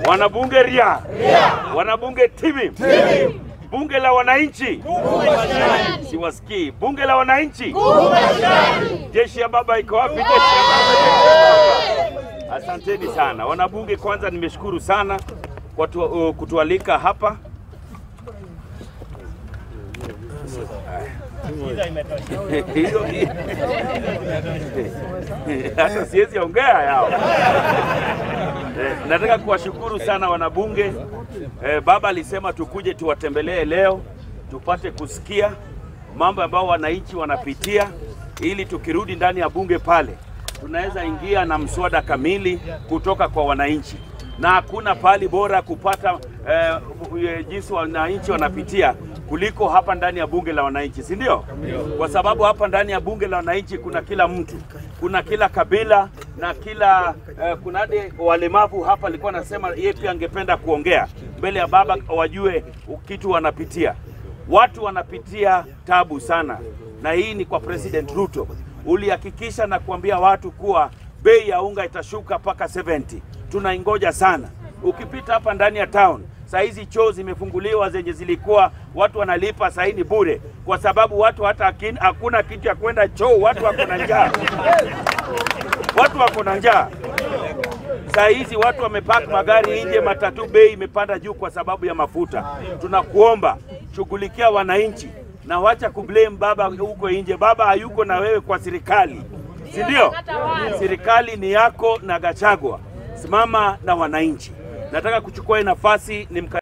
Wanabunge ria, wanabunge tibi, bunge la wananchi, siwasikii. Bunge la wananchi, jeshi ya baba iko wapi? Jeshi ya baba, jeshi ya baba. Asanteni sana wanabunge. Kwanza nimeshukuru sana kwa tu, uh, kutualika hapa. Hiyo hata siwezi ongea yao. Eh, nataka kuwashukuru sana wanabunge. Eh, baba alisema tukuje tuwatembelee leo tupate kusikia mambo ambayo wananchi wanapitia, ili tukirudi ndani ya bunge pale tunaweza ingia na mswada kamili kutoka kwa wananchi, na hakuna pahali bora kupata eh, eh, jinsi wananchi wanapitia kuliko hapa ndani ya bunge la wananchi, si ndio? Kwa sababu hapa ndani ya bunge la wananchi kuna kila mtu, kuna kila kabila na kila eh, kuna hadi walemavu hapa. Alikuwa anasema yeye pia angependa kuongea mbele ya baba, wajue kitu wanapitia. Watu wanapitia tabu sana, na hii ni kwa President Ruto. Ulihakikisha na kuambia watu kuwa bei ya unga itashuka mpaka 70. Tunaingoja sana. Ukipita hapa ndani ya town saa hizi choo zimefunguliwa zenye zilikuwa watu wanalipa saa hii ni bure, kwa sababu watu hata hakin- hakuna kitu ya kwenda choo, watu wako na njaa, watu wako na njaa. Saa hizi watu wamepaki magari nje, matatu bei imepanda juu kwa sababu ya mafuta. Tunakuomba shughulikia wananchi na wacha kublame baba huko nje. Baba hayuko na wewe kwa serikali, si ndio? Serikali ni yako na Gachagua. Simama na wananchi. Nataka kuchukua hii nafasi nimka